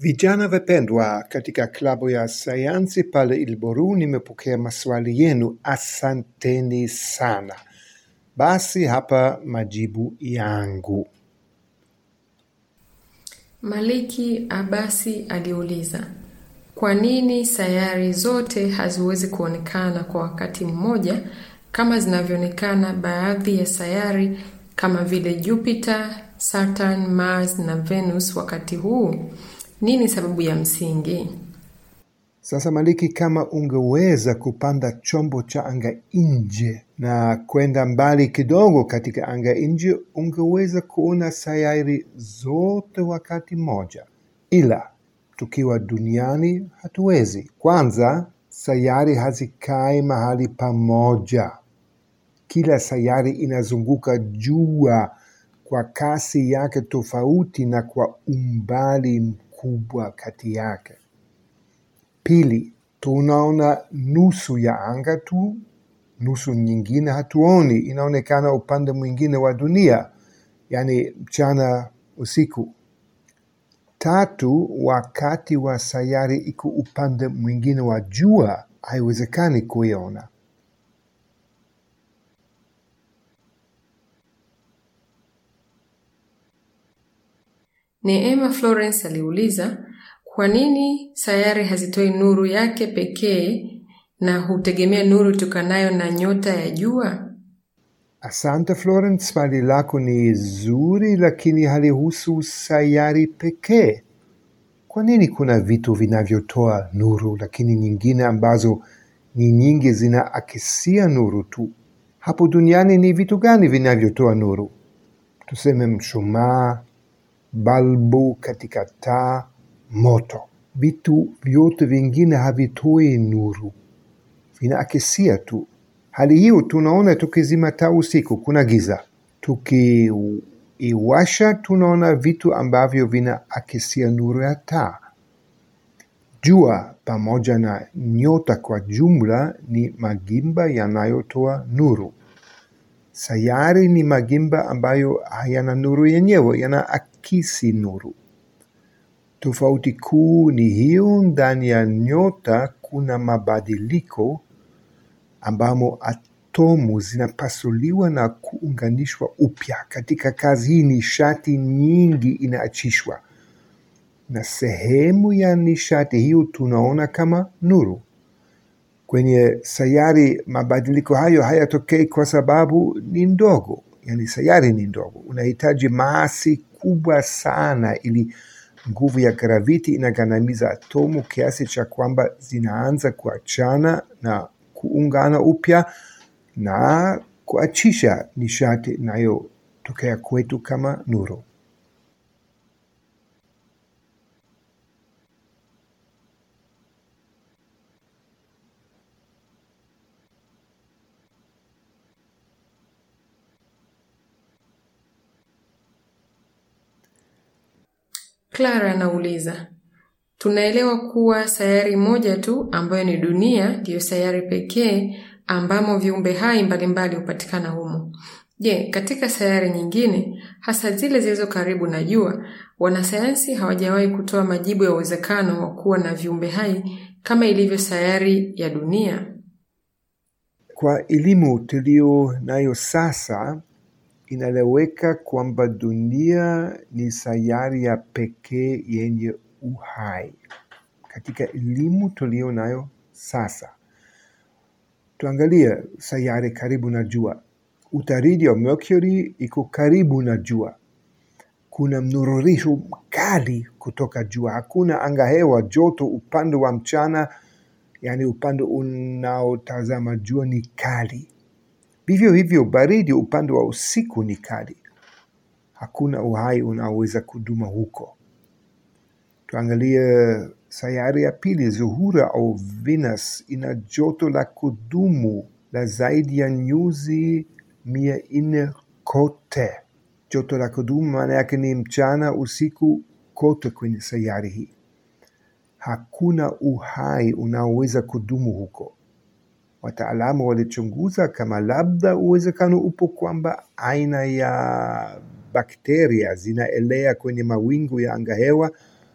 Vijana wapendwa, katika klabu ya sayansi pale Ilboru nimepokea maswali yenu. Asanteni sana. Basi hapa majibu yangu. Maliki Abasi aliuliza, kwa nini sayari zote haziwezi kuonekana kwa wakati mmoja kama zinavyoonekana baadhi ya sayari kama vile Jupiter, Saturn, Mars na Venus wakati huu? Nini sababu ya msingi? Sasa Maliki, kama ungeweza kupanda chombo cha anga nje na kwenda mbali kidogo katika anga nje, ungeweza kuona sayari zote wakati mmoja, ila tukiwa duniani hatuwezi. Kwanza, sayari hazikai mahali pamoja. Kila sayari inazunguka jua kwa kasi yake tofauti na kwa umbali mkubwa kati yake. Pili, tunaona nusu ya anga tu, nusu nyingine hatuoni, inaonekana upande mwingine wa dunia, yani mchana usiku. Tatu, wakati wa sayari iko upande mwingine wa jua, haiwezekani kuiona. Neema Florence aliuliza, kwa nini sayari hazitoi nuru yake pekee na hutegemea nuru tokanayo na nyota ya jua? Asante Florence, swali lako ni zuri, lakini halihusu sayari pekee. Kwa nini kuna vitu vinavyotoa nuru, lakini nyingine ambazo ni nyingi zinaakisia nuru tu? Hapo duniani ni vitu gani vinavyotoa nuru? Tuseme mshumaa, balbu katika taa, moto. Vitu vyote vingine havitoi nuru, vinaakisia tu. Hali hiyo tunaona tukizima taa usiku, kuna giza. Tukiiwasha tunaona vitu ambavyo vinaakisia nuru ya taa. Jua pamoja na nyota kwa jumla ni magimba yanayotoa nuru. Sayari ni magimba ambayo hayana nuru yenyewe, yanaakisi nuru. Tofauti kuu ni hiyo, ndani ya nyota kuna mabadiliko ambamo atomu zinapasuliwa na kuunganishwa upya. Katika kazi hii nishati nyingi inaachishwa, na sehemu ya nishati hiyo tunaona kama nuru. Kwenye sayari mabadiliko hayo hayatokei kwa sababu ni ndogo, yani sayari ni ndogo. Unahitaji masi kubwa sana ili nguvu ya graviti inagandamiza atomu kiasi cha kwamba zinaanza kuachana na kuungana upya na kuachisha nishati inayotokea kwetu kama nuru. Clara anauliza, tunaelewa kuwa sayari moja tu ambayo ni dunia ndiyo sayari pekee ambamo viumbe hai mbalimbali hupatikana humo. Je, katika sayari nyingine, hasa zile zilizo karibu na jua, wanasayansi hawajawahi kutoa majibu ya uwezekano wa kuwa na viumbe hai kama ilivyo sayari ya dunia? Kwa elimu tuliyo nayo sasa, inaeleweka kwamba dunia ni sayari ya pekee yenye uhai. Katika elimu tuliyo nayo sasa, tuangalie sayari karibu na jua. Utaridi wa Mercury iko karibu na jua. Kuna mnururisho mkali kutoka jua. Hakuna angahewa joto upande wa mchana, yani upande unaotazama jua ni kali. Vivyo hivyo baridi upande wa usiku ni kali. Hakuna uhai unaoweza kuduma huko. Tuangalie sayari ya pili, Zuhura au Venus, ina joto la kudumu la zaidi ya nyuzi mia nne kote. Joto la kudumu maana yake ni mchana, usiku, kote kwenye sayari hii. Hakuna uhai unaoweza kudumu huko. Wataalamu walichunguza kama labda uwezekano upo kwamba aina ya bakteria zinaelea kwenye mawingu ya angahewa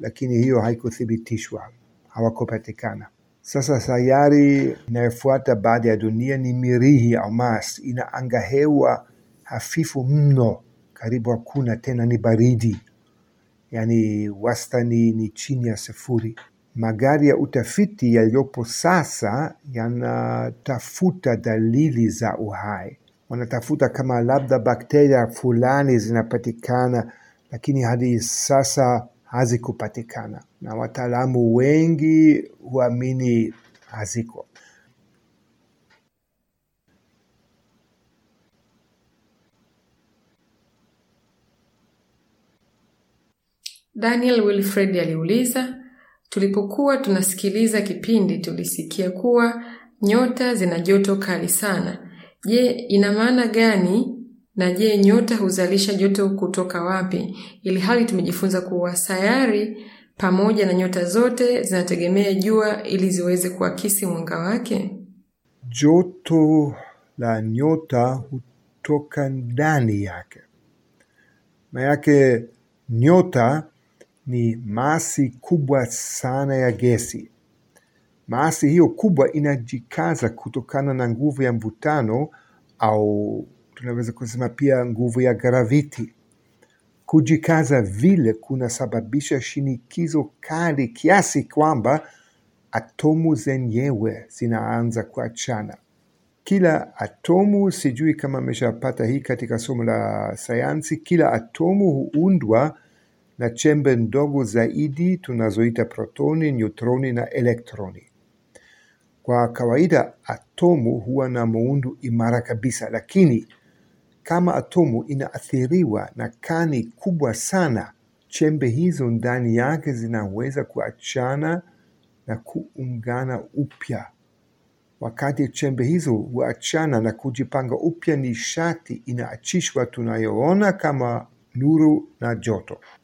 lakini hiyo haikuthibitishwa, hawakupatikana. Sasa sayari inayofuata baada ya dunia ni Mirihi au Mars. Ina angahewa hafifu mno, karibu hakuna tena, ni baridi, yaani wastani ni chini ya sifuri. Magari ya utafiti yaliyopo sasa yanatafuta dalili za uhai, wanatafuta kama labda bakteria fulani zinapatikana, lakini hadi sasa hazikupatikana, na wataalamu wengi huamini haziko. Daniel Wilfred aliuliza, tulipokuwa tunasikiliza kipindi tulisikia kuwa nyota zina joto kali sana. Je, ina maana gani? Na je, nyota huzalisha joto kutoka wapi? Ili hali tumejifunza kuwa sayari pamoja na nyota zote zinategemea jua ili ziweze kuakisi mwanga wake. Joto la nyota hutoka ndani yake. Maanake nyota ni masi kubwa sana ya gesi. Masi hiyo kubwa inajikaza kutokana na nguvu ya mvutano au tunaweza kusema pia nguvu ya graviti. Kujikaza vile kunasababisha shinikizo kali kiasi kwamba atomu zenyewe zinaanza kuachana. Kila atomu, sijui kama ameshapata hii katika somo la sayansi, kila atomu huundwa na chembe ndogo zaidi tunazoita protoni, neutroni na elektroni. Kwa kawaida atomu huwa na muundo imara kabisa, lakini kama atomu inaathiriwa na kani kubwa sana, chembe hizo ndani yake zinaweza kuachana na kuungana upya. Wakati chembe hizo huachana na kujipanga upya, nishati inaachishwa tunayoona kama nuru na joto.